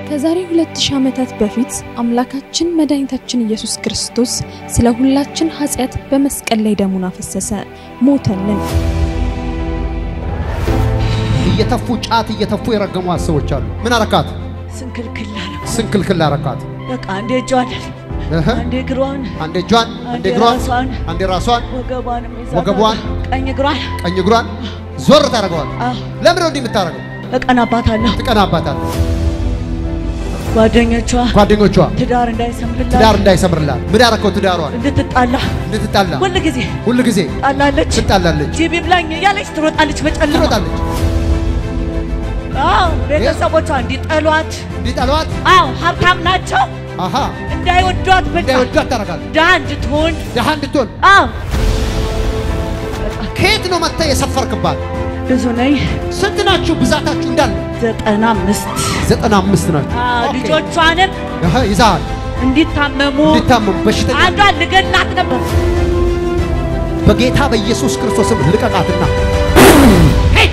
ከዛሬ 2000 ዓመታት በፊት አምላካችን መድኃኒታችን ኢየሱስ ክርስቶስ ስለ ሁላችን ኃጢአት በመስቀል ላይ ደሙን አፈሰሰ፣ ሞተልን። እየተፉ ጫት እየተፉ የረገሟት ሰዎች አሉ። ምን አረካት? ስንክልክል አለ። ስንክልክል አረካት። በቃ አንዴ እጇን እህ አንዴ እግሯን አንዴ እጇን፣ አንዴ አንዴ እግሯን፣ ራሷን፣ አንዴ ራሷን፣ ወገቧንም ይዛታል። ወገቧን፣ ቀኝ እግሯን ቀኝ እግሯን ዞር ታደርገዋል። አዎ ለምን ነው እንዲህ የምታደርገው? እቀናባታለሁ። ትቀናባታለህ። ጓደኞቿ ጓደኞቿ ትዳር እንዳይሰምርላት ትዳር እንዳይሰምርላት ምን ያረከው? ትዳሯን እንድትጣላ እንድትጣላ ሁል ጊዜ ሁል ጊዜ ጣላለች። ትጣላለች፣ ጂቢ ብላኝ እያለች ትሮጣለች በጨለማ። ትሮጣለች። አዎ ቤተሰቦቿ እንዲጠሏት፣ እንዲጠሏት አዎ ሀብታም ናቸው አሃ እንዳይወዷት፣ በቃ እንዳይወዷት ታደርጋለች። ድሃ እንድትሆን ድሃ እንድትሆን አዎ ከየት ነው መጥተህ የሰፈርክባት? ብዙ ነኝ። ስንት ናችሁ? ብዛታችሁ እንዳለ ዘጠና አምስት ዘጠና አምስት ናችሁ። አዎ ኦኬ። ልጆቿንም አሃ ይዛሃል። እንዲታመሙ እንዲታመሙ በሽተኛ አንዷን ልገላት ነበር። በጌታ በኢየሱስ ክርስቶስም ልቀቃትና ሄይ!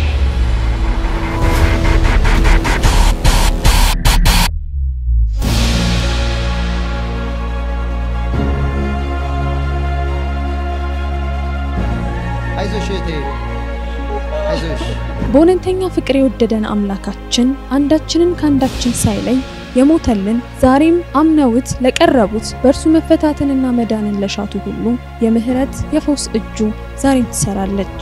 አይዞሽ እህቴ አይዞሽ። በእውነተኛ ፍቅር የወደደን አምላካችን አንዳችንን ከአንዳችን ሳይለይ የሞተልን ዛሬም አምነውት ለቀረቡት በእርሱ መፈታትንና መዳንን ለሻቱ ሁሉ የምህረት የፈውስ እጁ ዛሬም ትሰራለች።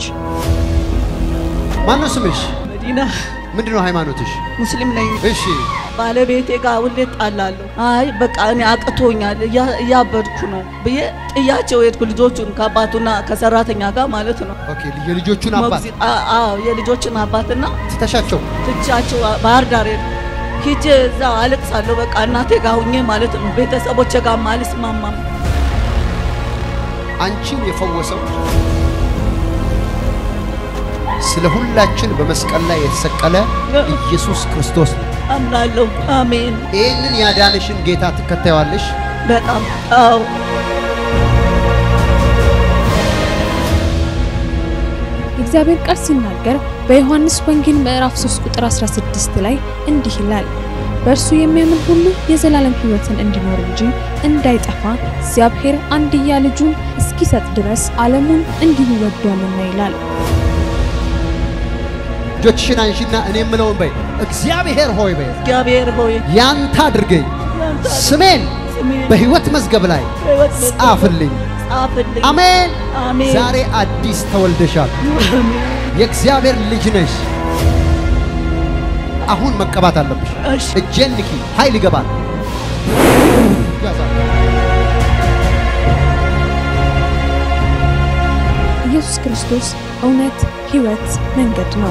ማነው ስምሽ? መዲና ምንድን ነው ሃይማኖትሽ? ሙስሊም ነኝ። እሺ ባለቤቴ ጋር ሁሌ ጣላለሁ። አይ በቃ እኔ አቅቶኛል እያ- እያበድኩ ነው ብዬ ጥያቸው ሄድኩ። ልጆቹን ከአባቱና ከሰራተኛ ጋር ማለት ነው። ኦኬ። የልጆቹን አባት ሞግዚት- አ- አዎ የልጆችን አባትና ትተሻቸው ትቻቸው ባህር ዳር ሄድኩ። ሂጄ እዛ አለቅሳለሁ። በቃ እናቴ ጋር ሁኜ ማለት ነው። ቤተሰቦቼ ጋር አልስማማም። አንቺን የፈወሰው ስለ ሁላችን በመስቀል ላይ የተሰቀለ ኢየሱስ ክርስቶስ ነው። አምናለሁ። አሜን። ይህንን ያዳንሽን ጌታ ትከታዩዋለሽ። በጣም አዎ የእግዚአብሔር ቃል ሲናገር በዮሐንስ ወንጌል ምዕራፍ 3 ቁጥር 16 ላይ እንዲህ ይላል፣ በእርሱ የሚያምን ሁሉ የዘላለም ሕይወትን እንዲኖር እንጂ እንዳይጠፋ እግዚአብሔር አንድያ ልጁን እስኪሰጥ ድረስ ዓለሙን እንዲሁ ወዷልና ይላል። እጆችሽን አንሺና እኔ የምለውን በይ። እግዚአብሔር ሆይ በይ፣ እግዚአብሔር ሆይ ያንተ አድርገኝ፣ ያንተ ስሜን ስሜን በሕይወት መዝገብ ላይ በሕይወት መዝገብ ጻፍልኝ። ጻፍልኝ። አሜን። አሜን። ዛሬ አዲስ ተወልደሻል። አሜን። የእግዚአብሔር ልጅ ነሽ። አሁን መቀባት አለብሽ። እሺ እጄን ንኪ፣ ኃይል ይገባል። ያዛል። ኢየሱስ ክርስቶስ እውነት፣ ሕይወት፣ መንገድ ነው።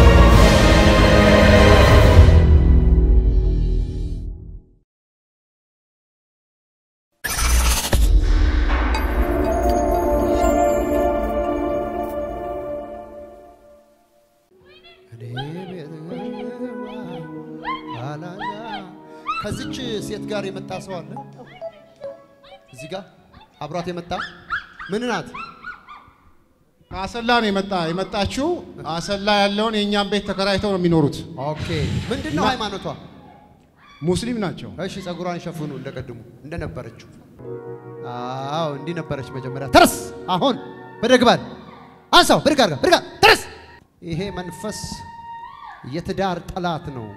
ከዚች ሴት ጋር የመጣ ሰው አለ። እዚህ ጋር አብሯት የመጣ ምን ናት? ከአሰላ ነው የመጣ የመጣችው አሰላ ያለውን የእኛን ቤት ተከራይተው ነው የሚኖሩት። ኦኬ። ምንድን ነው እና- ሃይማኖቷ? ሙስሊም ናቸው። እሺ፣ ጸጉሯን ሸፍኑ እንደቀድሙ እንደነበረችው። አዎ፣ እንዲህ ነበረች መጀመሪያ። ተረስ አሁን ብድግ በል አንሳው፣ ብድግ አድርጋ ብድግ አድርጋ፣ ተረስ። ይሄ መንፈስ የትዳር ጠላት ነው።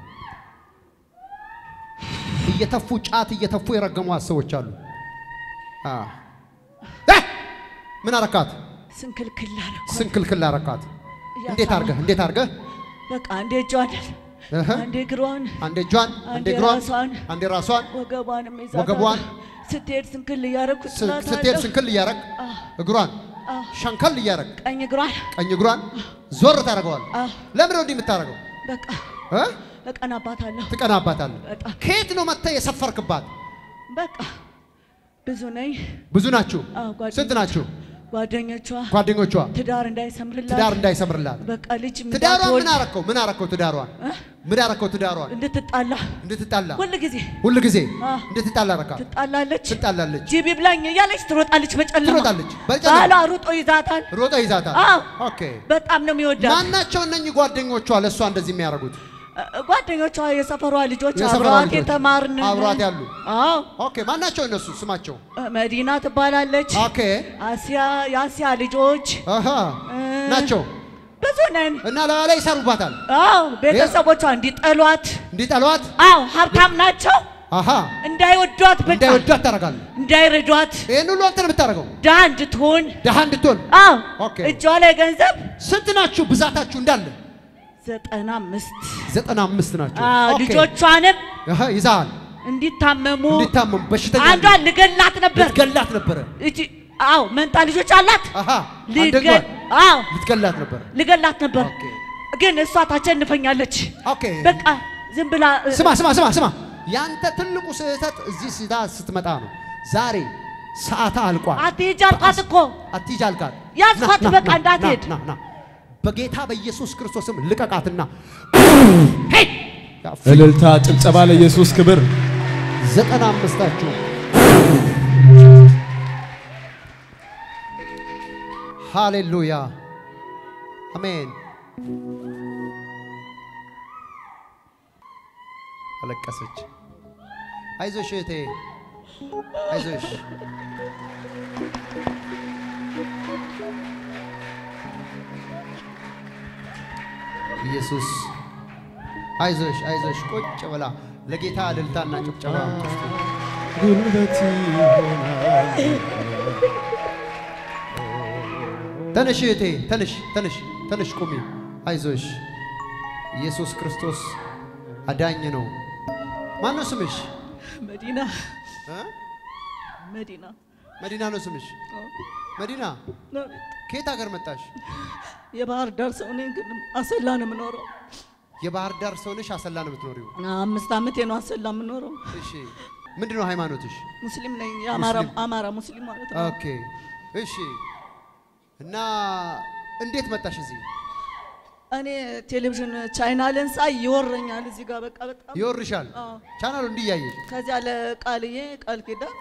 እየተፉ ጫት እየተፉ የረገሟት ሰዎች አሉ። አ እ! ምን አረካት? ስንክልክል አደረኩ። ስንክልክል አረካት። እንዴት አርገህ እንዴት አርገህ? በቃ አንዴ እጇን እህ፣ አንዴ እግሯን አንዴ እጇን፣ አንዴ አንዴ እግሯን፣ ራሷን፣ አንዴ ራሷን ወገቧንም ይዛታል። ወገቧን፣ ስትሄድ ስንክል እያደረኩ ስ- ስትሄድ ስንክል እያረግ አዎ። እግሯን አዎ። ሸንከል እያረግ ቀኝ እግሯን ቀኝ እግሯን ዞር ታደርገዋል። አዎ። ለምን ነው እንዲህ የምታደርገው? በቃ እ? እቀናባታለሁ። ትቀናባታለህ። በጣም ከየት ነው መጥተህ የሰፈርክባት? በቃ ብዙ ነኝ። ብዙ ናችሁ። አዎ፣ ጓደኞቿ- ስንት ናችሁ? ጓደኞቿ ጓደኞቿ ትዳር እንዳይሰምርላት ትዳር እንዳይሰምርላት በቃ ልጅ ትዳሯን እንዳትወልድ ምን አረከው? ምን አረከው? ትዳሯን እ? ምን አረከው? ትዳሯን እንድትጣላ እንድትጣላ ሁል ጊዜ ሁል ጊዜ አዎ። እንድትጣላ አረካት። ትጣላለች። ትጣላለች፣ ጂቢ ብላኝ እያለች ትሮጣለች በጨለማ ትሮጣለች። በጨለማ ባሏ ሩጦ ይዛታል። ሮጠ ይዛታል። አዎ ኦኬ በጣም ነው የሚወዳት። ማናቸው እነኚህ ጓደኞቿ ለእሷ እንደዚህ የሚያደርጉት? ጓደኞቿ የሰፈሯ ልጆች የሰፈሯ አብረዋት ልጆች የተማርን አብሯት ያሉ አዎ ኦኬ፣ ማናቸው እነሱ ስማቸው? መዲና ትባላለች። ኦኬ አሲያ የአሲያ ልጆች አሃ ናቸው ብዙ ነን። እና ላዩ ላይ ይሰሩባታል አዎ ቤተሰቦቿ እንዲጠሏት፣ እንዲጠሏት። አዎ ሀብታም ናቸው አሃ እንዳይወዷት፣ በቃ እንዳይወዷት ታደርጋለህ። እንዳይረዷት፣ ይህን ሁሉ አንተ ነው የምታደርገው፣ ድሃ እንድትሆን። ድሃ እንድትሆን። አዎ ኦኬ። እጇ ላይ ገንዘብ ስንት ናችሁ ብዛታችሁ እንዳለ? ዘጠና አምስት ዘጠና አምስት ናቸው። አዎ ኦኬ። ልጆቿንም አሃ ይዛሃል እንዲታመሙ እንዲታመሙ በሽተኛ አንዷን ልገላት ነበር። ልትገላት ነበረ። እቺ አዎ መንታ ልጆች አላት። አሃ ልገ- አንደኛዋን አዎ ልትገላት ነበረ። ልገላት ነበር፣ ኦኬ ግን እሷ ታቸንፈኛለች። ኦኬ። በቃ ዝም ብላ እ- ስማ ስማ ስማ ስማ፣ ያንተ ትልቁ ስህተት እዚህ ስታ ስትመጣ ነው። ዛሬ ሰዓታ አልቋል። አትሄጂ አልኳት እኮ አትሂጂ አልካት። ያዝኳት፣ ና፣ ና፣ በቃ ና፣ እንዳትሄድ። ና፣ ና፣ ና። በጌታ በኢየሱስ ክርስቶስም ልቀቃትና ሄድ። ያ ፊ- እልልታ፣ ጭብጨባ ለኢየሱስ ክብር። ዘጠና አምስታችሁ ሃሌሉያ አሜን። አለቀሰች። አይዞሽ እህቴ አይዞሽ። ኢየሱስ አይዞሽ አይዞሽ። ቁጭ ብላ ለጌታ እልልታና ጭብጨባ አምጥቶ ጉልበት ይሆናል። ተነሽ እህቴ ተነሽ ተነሽ ተነሽ ቁሚ አይዞሽ ኢየሱስ ክርስቶስ አዳኝ ነው ማን ነው ስምሽ መዲና እ? መዲና መዲና ነው ስምሽ መዲና ከየት ሀገር መጣሽ የባህር ዳር ሰው ነኝ፣ ግን አሰላ ነው የምኖረው። የባህር ዳር ሰው ነሽ አሰላ ነው የምትኖሪው አምስት ዓመቴ ነው አሰላ የምኖረው። እሺ ምንድን ነው ሃይማኖትሽ ሙስሊም ነኝ፣ የአማራ ሙስሊም። አማራ ሙስሊም ማለት ነው። ኦኬ እሺ እና እንዴት መጣሽ እዚህ እኔ ቴሌቪዥን ቻይናልን ሳይ ይወረኛል እዚህ ጋር በቃ በጣም ይወርሻል አዎ። ቻናሉ እንዲያየሽ ከዚያ ለቃልዬ ቃል ኪዳን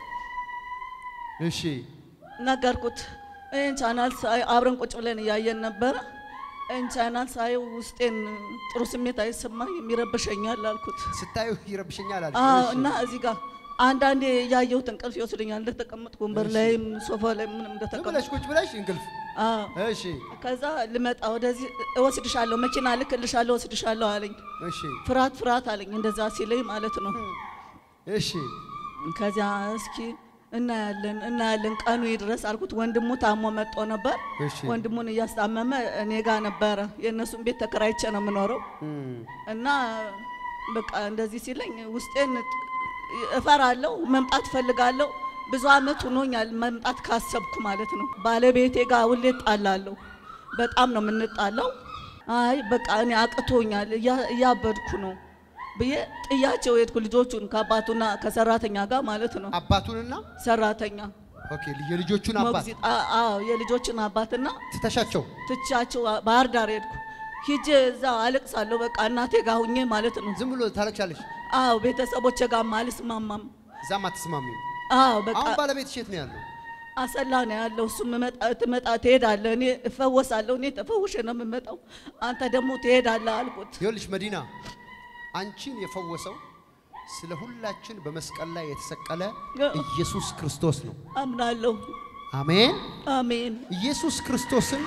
እሺ ነገርኩት። ይህን ቻናል ሳይ አብረን ቁጭ ብለን እያየን ነበረ። ይህን ቻናል ሳይ ውስጤን ጥሩ ስሜት አይሰማኝም፣ ይረብሸኛል አልኩት። ስታዩ ይረብሸኛል አለሽ አዎ፣ እሺ። እና እዚህ ጋር አንዳንዴ እያየሁት እንቅልፍ ይወስደኛል። እንደተቀመጥኩ ወንበር ላይም ሶፋ ላይ ምንም ዝም እንደተቀመጥኩ ብለሽ ቁጭ ብለሽ እንቅልፍ አዎ። እሺ ከዛ ልመጣ ወደዚህ እወስድሻለሁ፣ መኪና ልክልሻለሁ፣ እወስድሻለሁ አለኝ። እሺ ፍርሃት ፍርሃት አለኝ፣ እንደዛ ሲለኝ ማለት ነው። እሺ ከዚያ እስኪ እናያለን እናያለን ቀኑ ይድረስ አልኩት። ወንድሙ ታሞ መጦ ነበር። እሺ ወንድሙን እያስታመመ እኔ ጋር ነበረ። የእነሱን ቤት ተከራይቼ ነው የምኖረው እም፣ እና በቃ እንደዚህ ሲለኝ ውስጤን ጥ- እፈራለሁ፣ መምጣት እፈልጋለሁ። ብዙ አመት ሆኖኛል መምጣት ካሰብኩ ማለት ነው። ባለቤቴ ጋር ሁሌ እጣላለሁ፣ በጣም ነው የምንጣላው። አይ በቃ እኔ አቅቶኛል፣ እያ- እያበድኩ ነው ብዬ ጥያቸው ሄድኩ። ልጆቹን ከአባቱና ከሰራተኛ ጋር ማለት ነው። አባቱንና ሰራተኛ ኦኬ የልጆቹን አባት ሞግዚት፣ አ- አዎ የልጆችን አባትና ትተሻቸው ትቻቸው ባህር ዳር ሄድኩ። ሂጄ እዛ አለቅሳለሁ። በቃ እናቴ ጋር ሁኜ ማለት ነው። ዝም ብሎ ታለቅሻለሽ። አዎ ቤተሰቦቼ ጋር አልስማማም። እዛም አትስማሚም። አዎ በቃ አሁን ባለቤትሽ የት ነው ያለው? አሰላ ነው ያለው። እሱ መጣ- ትመጣ ትሄዳለህ፣ እኔ እፈወሳለሁ። እኔ ተፈውሼ ነው የምመጣው፣ አንተ ደግሞ ትሄዳለህ አልኩት። ይኸውልሽ መዲና አንቺን የፈወሰው ስለ ሁላችን በመስቀል ላይ የተሰቀለ ኢየሱስ ክርስቶስ ነው። አምናለሁ። አሜን። አሜን። ኢየሱስ ክርስቶስን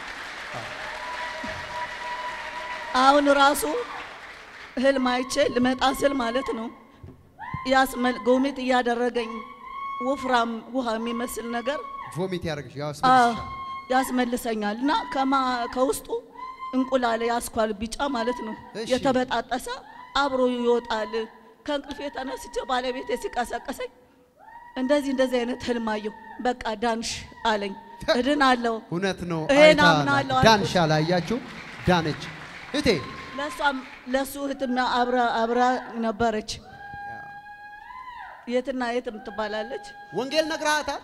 አሁን ራሱ ህልም አይቼ ልመጣ ስል ማለት ነው ያስመል ጎሚት እያደረገኝ ወፍራም ውሃ የሚመስል ነገር ቮሚት ያደርግሽ ያው አዎ፣ ያስመልስሻል። ያስመልሰኛል እና ከማ ከውስጡ እንቁላል ያስኳል ቢጫ ማለት ነው እሺ። የተበጣጠሰ አብሮ ይወጣል። ከእንቅልፌ ተነስቼ ባለቤቴ ሲቀሰቀሰኝ እንደዚህ እንደዚህ አይነት ህልም አየሁ። በቃ ዳንሽ አለኝ። እድናለሁ። እውነት ነው። ይሄን አይታ አምናለሁ አልኩት። ዳንሻ ላያችሁ ዳነች እቴ ለእሷም ለእሱ እህትም አብራ አብራ ነበረች። የትና የት የምትባላለች። ወንጌል ነግረሃታል?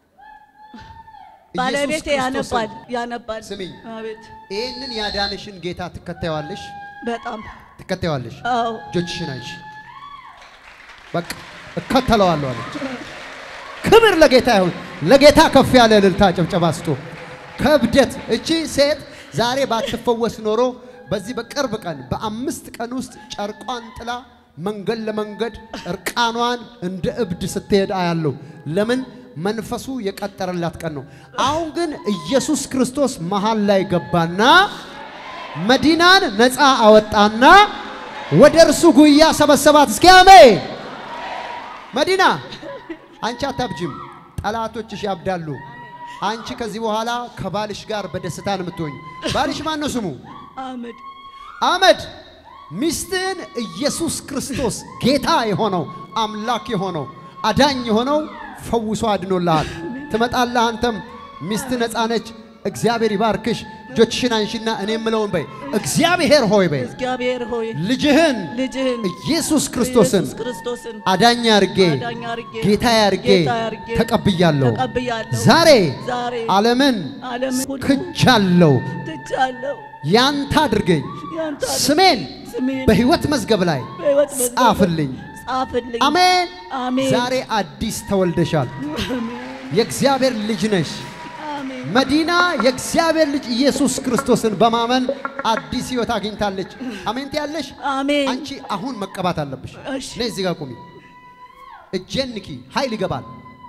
ባለቤቴ ኢየሱስ ክርስቶስን ያነባል ያነባል። ስሚኝ። አቤት ይህንን ያዳንሽን ጌታ ትከታይዋለሽ በጣም ትከታይዋለሽ። አዎ እጆችሽን አይሽ በቃ እከተለዋለሁ አለች። ክብር ለጌታ ይሁን። ለጌታ ከፍ ያለ እልልታ ጭብጨባ ስጡ። ከብደት እቺ ሴት ዛሬ ባትፈወስ ኖሮ በዚህ በቅርብ ቀን በአምስት ቀን ውስጥ ጨርቋን ጥላ መንገድ ለመንገድ እርቃኗን እንደ እብድ ስትሄድ አያለሁ። ለምን? መንፈሱ የቀጠረላት ቀን ነው። አሁን ግን ኢየሱስ ክርስቶስ መሃል ላይ ገባና መዲናን ነፃ አወጣና ወደ እርሱ ጉያ ሰበሰባት። እስኪ አሜን። መዲና አንቺ አታብጂም፣ ጠላቶችሽ ያብዳሉ። አንቺ ከዚህ በኋላ ከባልሽ ጋር በደስታ ነው የምትሆኝ። ባልሽ ማን ነው ስሙ? አመድ አመድ ሚስትህን ኢየሱስ ክርስቶስ ጌታ የሆነው አምላክ የሆነው አዳኝ የሆነው ፈውሶ አድኖልሃል። ትመጣለህ። አንተም ሚስት ነፃ ነች። እግዚአብሔር ይባርክሽ። እጆችሽን አንሺና እኔ የምለውን በይ። እግዚአብሔር ሆይ በይ እግዚአብሔር ሆይ ልጅህን ልጅህን ኢየሱስ ክርስቶስን ኢየሱስ ክርስቶስን አዳኝ አርጌ አዳኝ አድርጌ ጌታ አርጌ ጌታ አድርጌ ተቀብያለሁ። ተቀብያለሁ። ዛሬ ዛሬ ዓለምን ዓለምን ሁሉ ክጃለሁ። ትቻለሁ። ያንተ አድርገኝ። ያንተ አድርገኝ። ስሜን ስሜን በሕይወት መዝገብ ላይ በሕይወት መዝገብ ጻፍልኝ። ጻፍልኝ። አሜን። አሜን። ዛሬ አዲስ ተወልደሻል። የእግዚአብሔር ልጅ ነሽ። አሜን። መዲና የእግዚአብሔር ልጅ ኢየሱስ ክርስቶስን በማመን አዲስ ሕይወት አግኝታለች። አሜን ትያለሽ። አሜን። አንቺ አሁን መቀባት አለብሽ። እሺ። ነይ እዚህ ጋር ቁሚ። እጄን ንኪ። ኃይል ይገባል።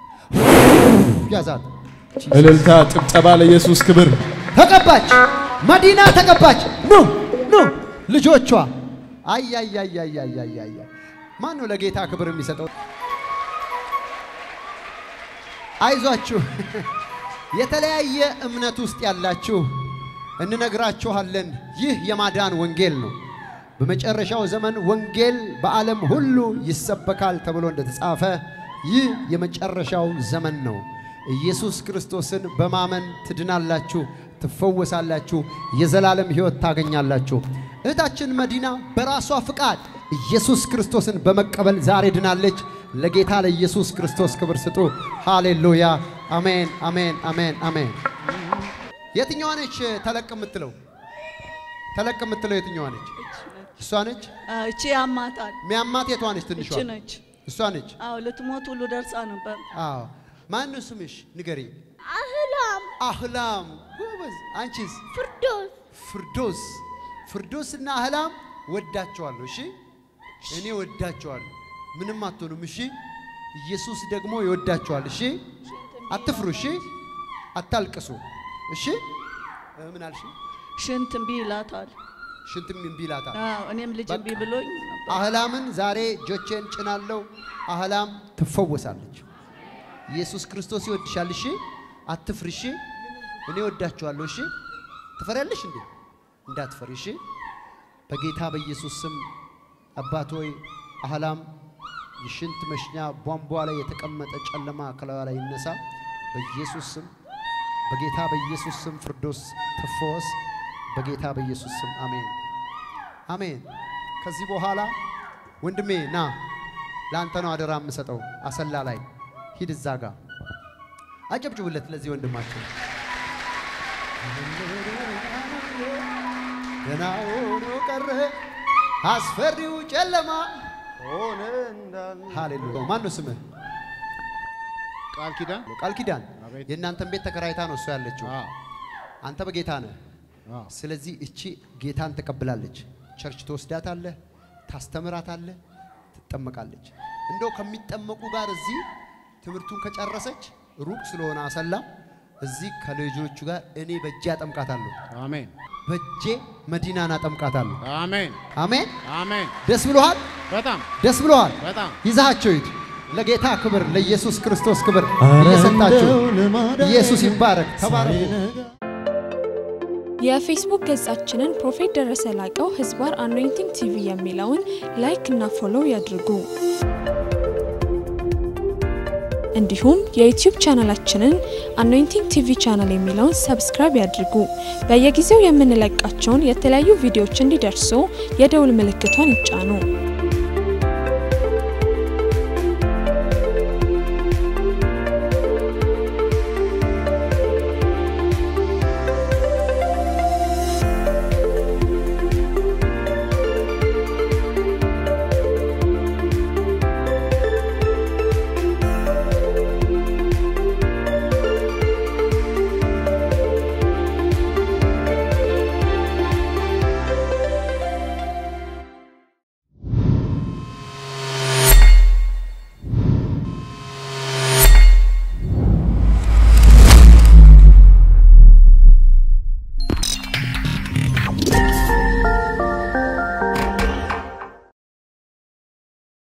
ያዛት። እልልታ፣ ጭብጨባ ለኢየሱስ ክብር። ተቀባች። መዲና ተቀባች። ኑ ኑ ልጆቿ። አይ አይ አይ አይ አይ አይ አይ ማን ነው ለጌታ ክብር የሚሰጠው? አይዟችሁ። የተለያየ እምነት ውስጥ ያላችሁ እንነግራችኋለን። ይህ የማዳን ወንጌል ነው። በመጨረሻው ዘመን ወንጌል በዓለም ሁሉ ይሰበካል ተብሎ እንደተጻፈ ይህ የመጨረሻው ዘመን ነው። ኢየሱስ ክርስቶስን በማመን ትድናላችሁ፣ ትፈወሳላችሁ፣ የዘላለም ሕይወት ታገኛላችሁ። እህታችን መዲና በራሷ ፍቃድ ኢየሱስ ክርስቶስን በመቀበል ዛሬ ድናለች። ለጌታ ለኢየሱስ ክርስቶስ ክብር ስጡ። ሃሌሉያ! አሜን፣ አሜን፣ አሜን፣ አሜን። የትኛዋ ነች ተለቅ የምትለው? ተለቅ የምትለው የትኛዋ ነች? እሷ ነች። አዎ፣ እቺ ያማታል። ሚያማት የቷ ነች? ትንሿ እቺ ነች። እሷ ነች። አዎ ልትሞት ሁሉ ደርሳ ነበር። አዎ። ማን ነው ስምሽ? ንገሪ። አህላም አህላም። ጎበዝ። አንቺስ? ፍርዶስ ፍርዶስ። ፍርዶስና አህላም ወዳቸዋለሁ። እሺ፣ እኔ ወዳቸዋለሁ። ምንም አትሆኑም። እሺ፣ ኢየሱስ ደግሞ ይወዳቸዋል። እሺ፣ አትፍሩ። እሺ፣ አታልቅሱ። እሺ፣ እ፣ ምን አልሽ? ሽንት እምቢ ይላታል። ሽንትም እምቢ ይላታል። አዎ እኔም ልጅ እምቢ ብሎኝ ነበር። አህላምን ዛሬ እጆቼን ጭናለሁ። አህላም ትፈወሳለች። ኢየሱስ ክርስቶስ ይወድሻል። እሺ አትፍሪ። እሺ እኔ ወዳችኋለሁ። እሺ ትፈሪያለሽ እንዴ? እንዳትፈሪ። እሺ በጌታ በኢየሱስ ስም አባት ሆይ አህላም የሽንት መሽኛ ቧንቧ ላይ የተቀመጠ ጨለማ ከላዩ ላይ ይነሳ በኢየሱስ ስም። በጌታ በኢየሱስ ስም ፍርዶስ ትፈወስ። በጌታ በኢየሱስ ስም አሜን አሜን። ከዚህ በኋላ ወንድሜ ና፣ ለአንተ ነው አደራ የምሰጠው። አሰላ ላይ ሂድ፣ እዛ ጋ አጨብጭቡለት ለዚህ ወንድማችን። ገና ሆኖ ቀረ አስፈሪው ጨለማ ሆነ እንዳለ ሃሌሉያ። ማን ነው ስምህ? ቃል ኪዳን ቃል ኪዳን። አቤት። የእናንተን ቤት ተከራይታ ነው እሷ ያለችው። አዎ፣ አንተ በጌታ ነህ። አዎ። ስለዚህ እቺ ጌታን ትቀብላለች። ቸርች ትወስዳታለህ፣ ታስተምራታለህ፣ ትጠመቃለች። እንደው ከሚጠመቁ ጋር እዚህ ትምህርቱን ከጨረሰች ሩቅ ስለሆነ አሰላ እዚህ ከልጆቹ ጋር እኔ በእጄ አጠምቃታለሁ። አሜን፣ በእጄ መዲናን አጠምቃታለሁ። አሜን፣ አሜን። አሜን። ደስ ብሎሃል? በጣም ደስ ብሎሃል? በጣም ይዛቸው ሂድ። ለጌታ ክብር፣ ለኢየሱስ ክርስቶስ ክብር እየሰጣችሁ ኢየሱስ ይባረክ። ተባረኩ። የፌስቡክ ገጻችንን ፕሮፌት ደረሰ ላቀው ህዝባር አኖይንቲንግ ቲቪ የሚለውን ላይክ እና ፎሎው ያድርጉ። እንዲሁም የዩቲዩብ ቻናላችንን አኖይንቲንግ ቲቪ ቻናል የሚለውን ሰብስክራይብ ያድርጉ። በየጊዜው የምንለቃቸውን የተለያዩ ቪዲዮዎች እንዲደርሱ የደውል ምልክቷን ይጫኑ።